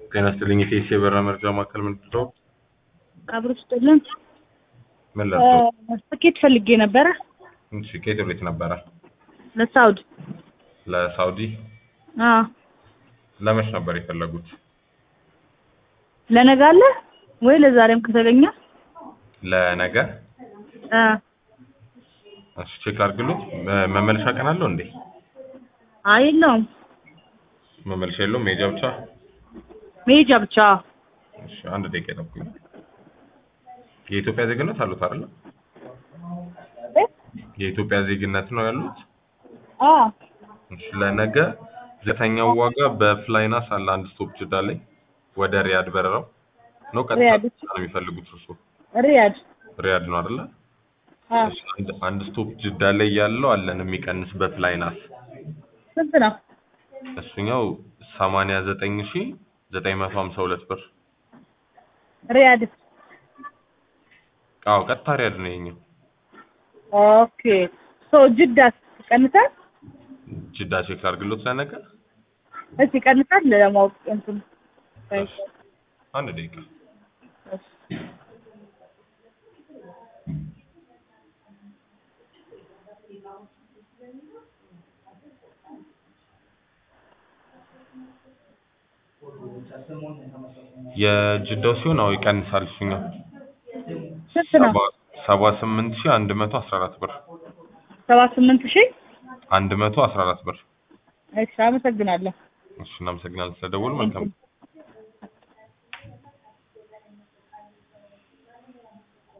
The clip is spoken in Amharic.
ጤና ይስጥልኝ የኢቲኤስ የበረራ መረጃ ማዕከል ምንድን ነው? አብሮ ስጥልን ምን ላድርገው? ትኬት ፈልጌ ነበረ እሺ ከየት ወዴት ነበረ? ለሳውዲ ለሳውዲ አዎ ለመች ነበር የፈለጉት? ለነገ አለ ወይ ለዛሬም ከተገኘ ለነገ አ እሺ ቼክ አድርግሉት። መ- መመለሻ ቀን አለው እንዴ? አይ የለውም መመለሻ የለውም መሄጃ ብቻ? መሄጃ ብቻ እሺ አንድ ደቂቃ ጠብቁኝ። የኢትዮጵያ ዜግነት አሉት አይደል? የኢትዮጵያ ዜግነት ነው ያሉት? አ እሺ ለነገ ዘተኛው ዋጋ በፍላይናስ አለ አንድ ስቶፕ ጅዳ ላይ ወደ ሪያድ በረራው ነው ቀጥታ ሪያድ እሺ። ነው የሚፈልጉት እርሱ ሪያድ ሪያድ ነው አይደለ? አ እሺ አንድ አንድ ስቶፕ ጅዳ ላይ ያለው አለን የሚቀንስ በፍላይናስ ስንት ነው? እሱኛው 89952 ብር። ሪያድ አዎ ቀጥታ ሪያድ ነው የኛው። ኦኬ ሶ ጅዳ ቀንሳል ጅዳ ቼክ አድርግሎት ለነገ እሺ ቀንሳል ለማወቅ እንትን እሺ። አንድ ደቂቃ የጅዳው ሲሆን አዎ ይቀንሳል እሱኛው ስንት ነው? ሰባ ስምንት ሺህ አንድ መቶ አስራ አራት ብር ሰባ ስምንት ሺህ አንድ መቶ አስራ አራት ብር። እሺ አመሰግናለሁ እሺ እናመሰግናለን ስለደወሉ መልካም